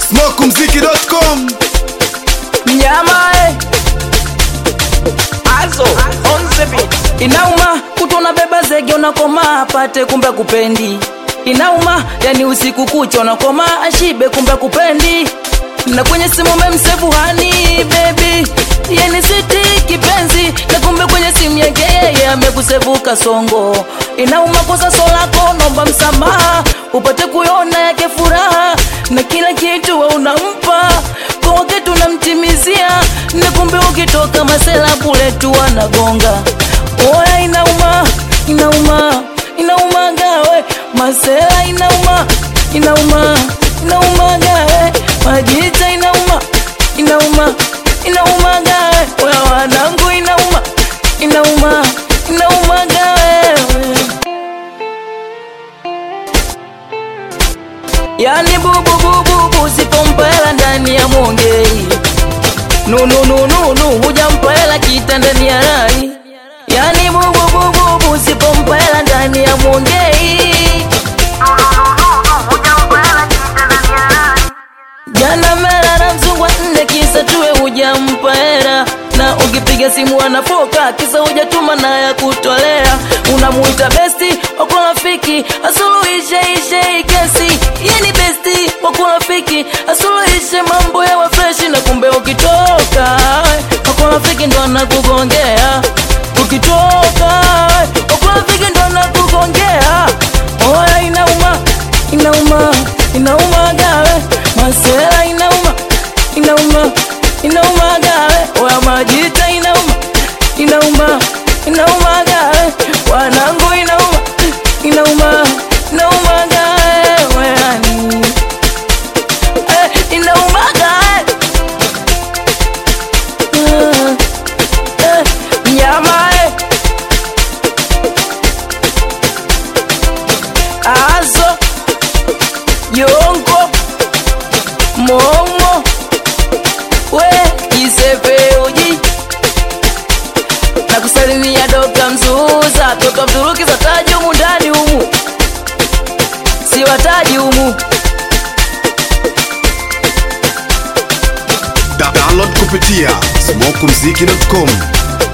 smokumziki.com Mnyama eh. Azo on the beat. Inauma kutona beba zege unakoma apate kumbe kupendi. Inauma yani usiku kucha unakoma ashibe kumbe kupendi. Na kwenye simu memsevu hani baby yani siti kipenzi na kumbe kwenye simu yake yeye amekusevu kasongo. Inauma kosa solako nomba msamaha upate kuiona yake furaha na kila kitu wa unampa kwa wakati unamtimizia na kumbe ukitoka masela bule tu wanagonga oya inauma inauma inauma gawe masela inauma inauma inauma gawe majita inauma inauma inauma gawe oya wanangu inauma inauma inauma gawe yani bububububu sipompela ndani ya mongei nununununu hujampela kita ndani ya rai yani bububububu sipompela ndani ya mongei jana mela na mzungwa nne kisa tuwe hujampa hera na ukipiga simu anafoka kisa hujatuma na ya kutolea unamuita besti wako rafiki asuluhishe ishe hii kesi yani besti wako rafiki asuluhishe mambo ya wafreshi na kumbe ukitoka wako rafiki ndo anakugongea ukitoka wako rafiki ndo anakugongea oya inauma inauma inauma gawe masela inauma inauma inauma gawe oya majita inauma inauma inauma gawe wanangu inauma inauma inauma gawe weani eh, inauma gawe Ah, eh, mnyama eh. azo yongo momo we kisepeuji na kusalimia Dokta Mzuza, toto Mturuki za taji humu ndani humu, si wataji humu. Da- download kupitia smokumziki.com